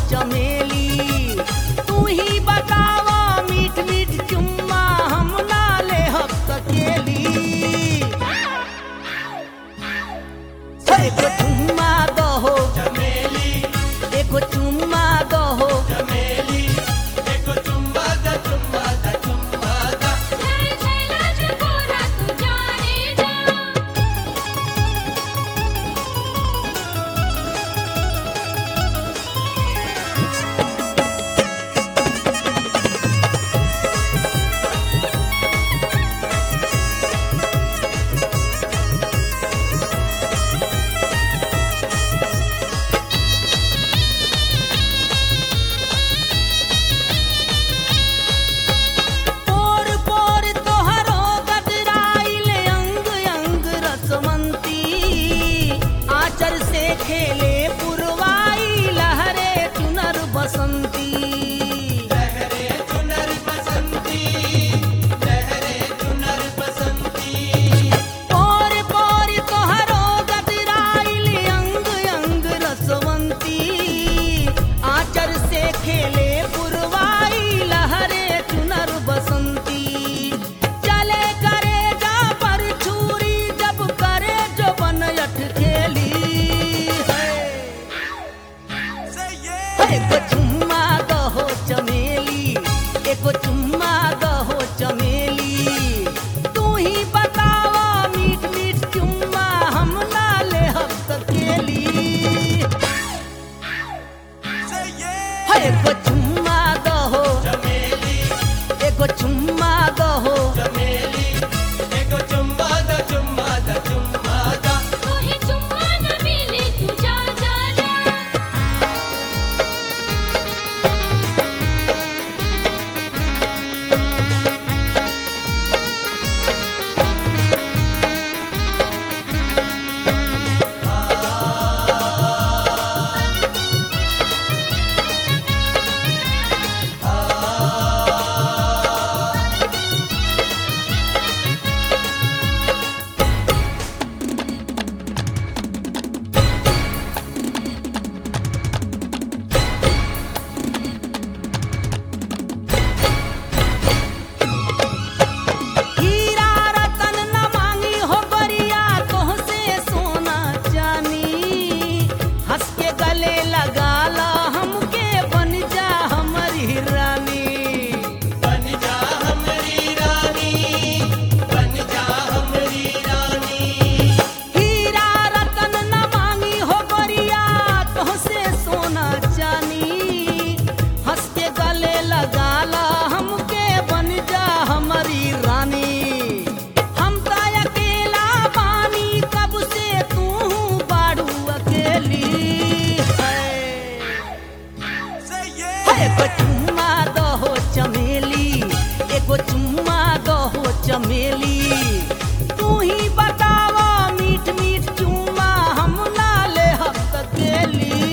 चमेली तू ही बतावा मीठ मीठ चुम्मा हम ना ले हब सकेली एगो चुम्मा दहो चमेली एगो चुम्मा दहो चमेली एको चुम्मा दा चुम्मा दा चुम्मा दा जय छैला चकोरा तू जाने जा पोर पोर तोहरो गदराइल अंग अंग रसवंती आचर से खेले पुरवाई लहरे चुनर बसंती लहरे चुनर बसंती लहरे चुनर बसंती पोर पोर तोहरो गदराइल अंग अंग रसवंती आचर से खेले पुरवाई लहरे चुनर बसंती चले करे जा पर छुरी जब करे जो बन अठ खेली है से ये एगो चुम्मा दहो चमेली एगो चुम्मा दहो चमेली तू ही बतावा मीठ मीठ चुम्मा हम ना ले हब सकेली से ये एगो चुम्मा दहो चमेली एगो चुम्मा दहो चमेली एको चुम्मा दा चुम्मा दा चुम्मा दा तू ही चुम्मा न मिले तू जा जा जा हीरा रतन न मांगी हो बरिया तोह से सोना चानी हंस के गले लगा ला हमके बन जा हमारी रानी बन जा हमरी रानी बन जा हमरी रानी हीरा रतन न मांगी हो बरिया तोह से सोना चानी हंस के गले लगा ला हमके बन जा हमारी रानी हम तो अकेला बानी कब से तू बाड़ू अकेली है से ये एगो चुम्मा दहो चमेली एगो चुम्मा दहो चमेली तू ही बतावा मीठ मीठ चुम्मा हम ना ले हब सकेली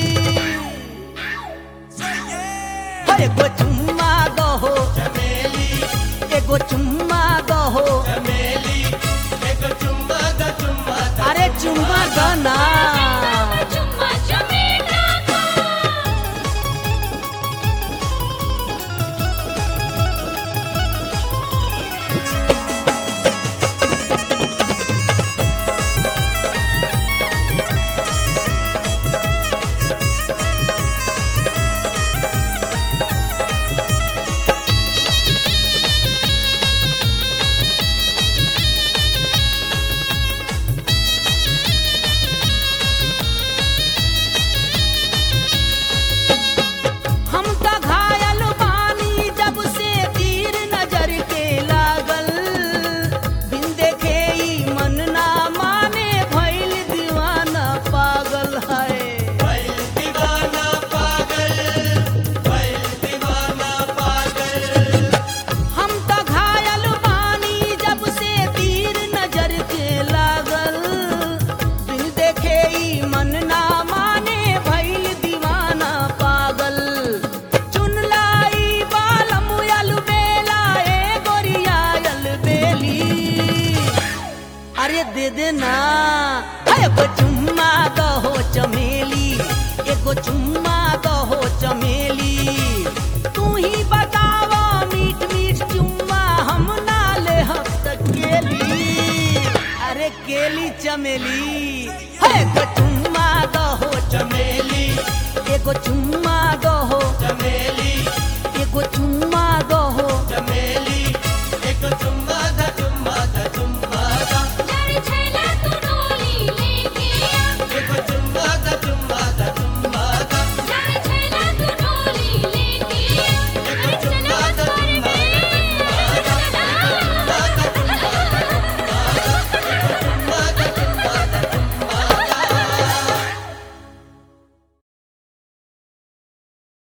से ये एगो चुम्मा दहो चमेली एगो चुम्मा दहो चमेली एको चुम्मा दा चुम्मा दा अरे चुम्मा दना चुम्मा चमेला का से चमेली है एगो चुम्मा दहो चमेली एगो चुम्मा दो